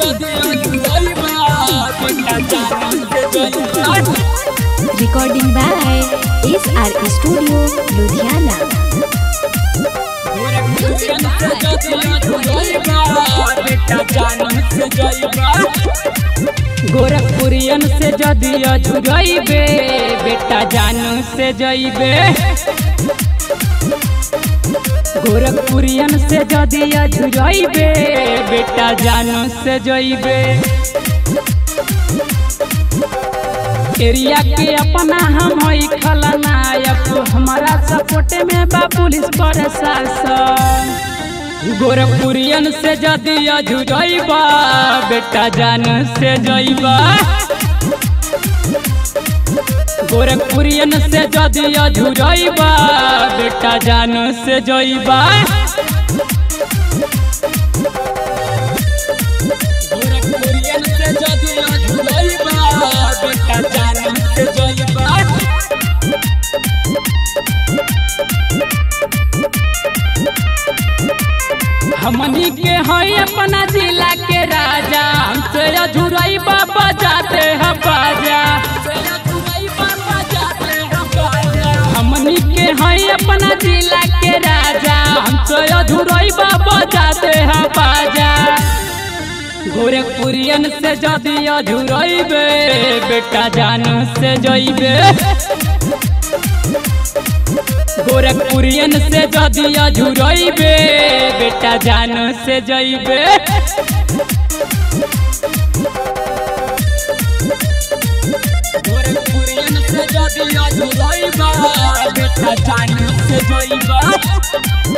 Recording by SR Studio, Ludhiana. गोरखपुरियन से जदि अझुरैबे बेटा जानू से जइबे गोरखपुरियन से जदि अझुरैबे बेटा जानू से जइबे एरिया के अपना हम हई खलनायक हमारा सपोर्ट में बा पुलिस प्रशासन गोरखपुरियन से जदि अझुरैबा बेटा जान से जइबा गोरखपुरियन से जदि अझुरैबा बेटा जान से जइबा गोरखपुरियन से जदि अझुरैबा बेटा जान से जइबा हमनी के हई अपना जिला के राजा हमसे अधूरई बाबा जाते हैं बाजा हमनी के हई अपना जिला के राजा हमसे अधूरई बाबा जाते हैं बाजा गोरखपुरियन से जदि अधूरइबे बेटा जान से जइबे गोरखपुरियन से जदि अझुरैबे बेटा जान से जइबे गोरखपुरियन से जदि अझुरैबा बेटा जान से जइबा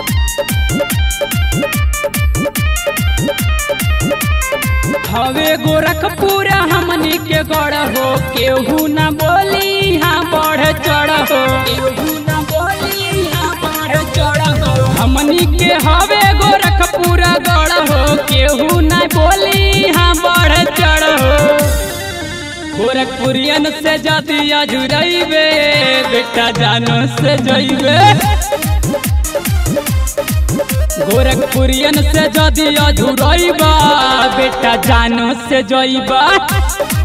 हवे गोरखपुर हमनी के गढ़ हो केहू न बोली हाँ बढ़ चढ़ हो केहू न बोली हाँ बढ़ चढ़ हो हमनी के हवे गोरखपुर गढ़ हो केहू न बोली हाँ बढ़ चढ़ हो गोरखपुरियन से जदि अजुरैबे बेटा जानो से जइबे गोरखपुरियन से जदि अधूरैबा बेटा जानो से जइबा